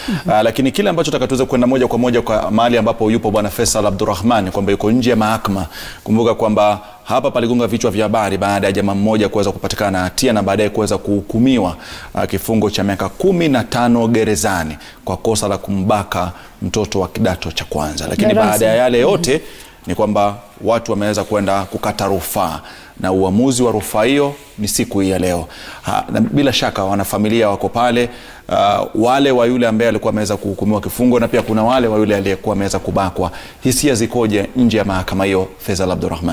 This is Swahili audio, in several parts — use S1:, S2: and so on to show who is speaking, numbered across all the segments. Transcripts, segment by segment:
S1: Uh, lakini kile ambacho taka tuweze kwenda moja kwa moja kwa mahali ambapo yupo bwana Faisal Abdurrahman kwamba yuko nje ya mahakama. Kumbuka kwamba hapa paligonga vichwa vya habari baada ya jamaa mmoja kuweza kupatikana na hatia na baadaye kuweza kuhukumiwa uh, kifungo cha miaka kumi na tano gerezani kwa kosa la kumbaka mtoto wa kidato cha kwanza. Lakini
S2: Darasa.
S1: baada ya yale yote ni kwamba watu wameweza kwenda kukata rufaa na uamuzi wa rufaa hiyo ni siku hii ya leo. Ha, na bila shaka wanafamilia wako pale, uh, wale wa yule ambaye alikuwa ameweza kuhukumiwa kifungo na pia kuna wale wa yule aliyekuwa ameweza kubakwa. Hisia zikoje nje ya mahakama hiyo, Faisal Abdurrahman?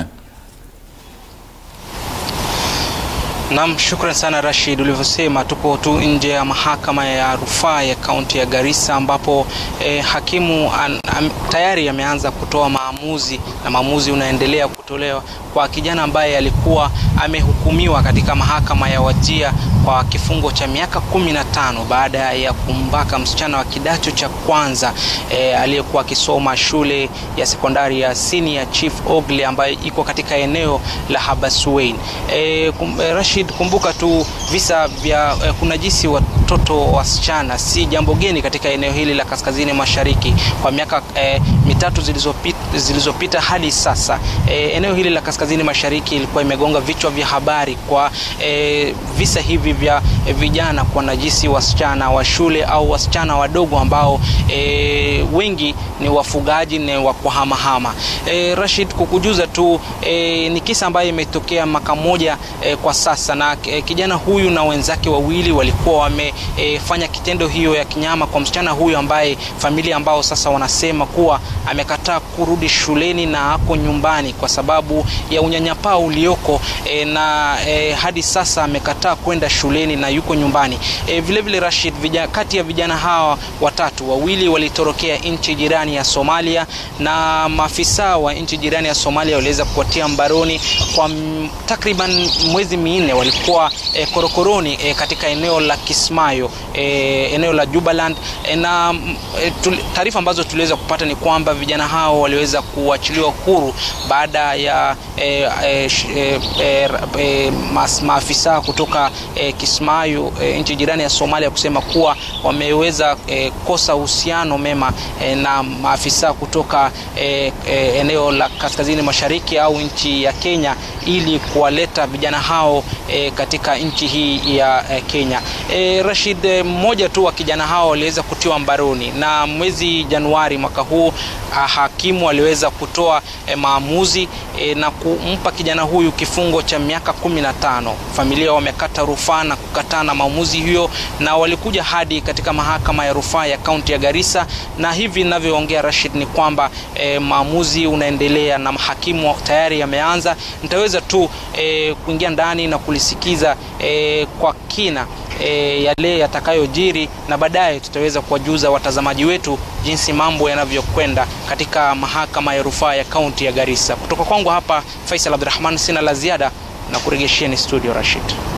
S3: Naam, shukran sana Rashid. Ulivyosema, tupo tu nje ya mahakama ya rufaa ya kaunti ya Garissa ambapo eh, hakimu an, am, tayari ameanza kutoa maamuzi na maamuzi unaendelea kutolewa kwa kijana ambaye alikuwa amehukumiwa katika mahakama ya Wajia kwa kifungo cha miaka kumi na tano baada ya kumbaka msichana wa kidato cha kwanza eh, aliyekuwa akisoma shule ya sekondari ya Senior Chief Ogle ambayo iko katika eneo la Habaswein. Eh, kum, eh, Rashid, kumbuka tu visa vya eh, kunajisi watoto wasichana si jambo geni katika eneo hili la kaskazini mashariki kwa miaka eh, mitatu zilizopita, zilizopita hadi sasa. Eh, eneo hili la kaskazini mashariki ilikuwa imegonga vichwa vya habari kwa eh, visa hivi vya eh, vijana kwa najisi wasichana wa shule au wasichana wadogo ambao eh, wengi ni wafugaji ni wa kuhamahama. Eh, Rashid, kukujuza tu eh, ni kisa ambayo imetokea mwaka mmoja eh, kwa sasa na eh, kijana huyu na wenzake wawili walikuwa wamefanya eh, kitendo hiyo ya kinyama kwa msichana huyu ambaye familia ambao sasa wanasema kuwa amekataa kurudi shuleni na ako nyumbani kwa sababu ya unyanyapaa ulioko eh, na eh, hadi sasa amekataa kwenda shuleni na yuko nyumbani. Eh, vile vile Rashid, vija, kati ya vijana hawa watatu wawili walitorokea nchi jirani ya Somalia na maafisa wa nchi jirani ya Somalia waliweza kuwatia mbaroni kwa m- takriban mwezi minne walikuwa eh, korokoroni eh, katika eneo la Kismayo eh, eneo la Jubaland eh, na mm, eh, tul- taarifa ambazo tuliweza kupata ni kwamba vijana hao waliweza kuachiliwa huru baada ya eh, eh, sh- eh, eh, eh, mas- maafisa kutoka eh, Kismayo eh, nchi jirani ya Somalia kusema kuwa wameweza eh, kosa uhusiano mema eh, na maafisa kutoka eh, eh, eneo la kaskazini mashariki au nchi ya Kenya ili kuwaleta vijana hao eh, katika nchi hii ya eh, Kenya. Eh, Rashid, eh, mmoja tu wa kijana hao aliweza kutiwa mbaroni na mwezi Januari mwaka huu ah, hakimu aliweza kutoa eh, maamuzi eh, na kumpa kijana huyu kifungo cha miaka kumi na tano. Familia wamekata rufaa na kukataa na maamuzi hiyo, na walikuja hadi katika mahakama ya rufaa ya kaunti ya Garissa, na hivi ninavyoongea Rashid ni kwamba eh, maamuzi unaendelea na hakimu tayari yameanza. Nitaweza tu eh, kuingia ndani na kulisikiza eh, kwa kina e, yale yatakayojiri na baadaye tutaweza kuwajuza watazamaji wetu jinsi mambo yanavyokwenda katika mahakama ya rufaa ya kaunti ya Garissa. Kutoka kwangu hapa Faisal Abdurrahman, sina la ziada na kurejesheni studio Rashid.